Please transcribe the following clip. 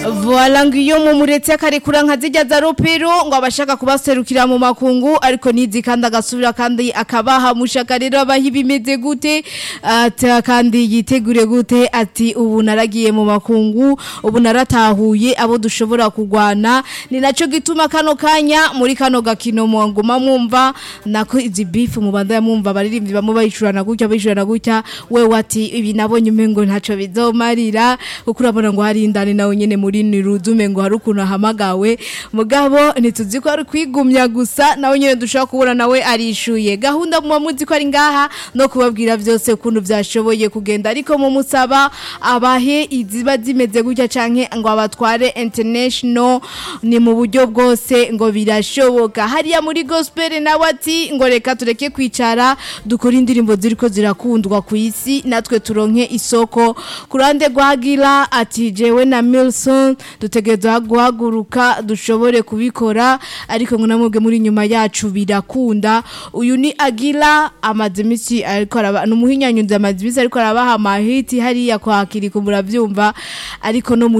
Voila ngo iyo mumuretse akarekura nka zijya za ropero ngo abashaka kubaserukira mu makungu ariko nizi kandi agasubira kandi akabaha mushaka rero abaha ibimeze gute ati kandi yitegure gute ati ubu naragiye mu makungu ubu naratahuye abo dushobora kugwana ni naco gituma kano kanya muri kano gakino mwanguma mwumva nako izi beef mu banda ya mwumva baririmbyi bamwe bayicurana gutya bayicurana gutya wewe ati ibi nabonye umengo ntaco bizomarira kuko urabona ngo hari indani nawe nyene muri nirudume ngo hari ukuntu ahamagawe mugabo ntituzi ko ari kwigumya gusa nawe nyene dushobora kubona nawe arishuye gahunda mu muzi ko ari ngaha no kubabwira byose ukuntu byashoboye kugenda ariko mu musaba abahe iziba zimeze gutya canke ngo abatware international ni mu buryo bwose ngo birashoboka hariya muri gospel nawe ati ngo reka tureke kwicara dukora indirimbo ziriko zirakundwa ku isi natwe turonke isoko kurande rwagira ati jewe na Milson dutegerezwa guhaguruka dushobore kubikora ariko ngo namwebwe muri nyuma yacu birakunda uyu ni Agila amaze imisi ariko araba numuhinyanyuza amaze imisi ariko arabaha amahiti hariya kwa Kiriko muravyumva ariko no muri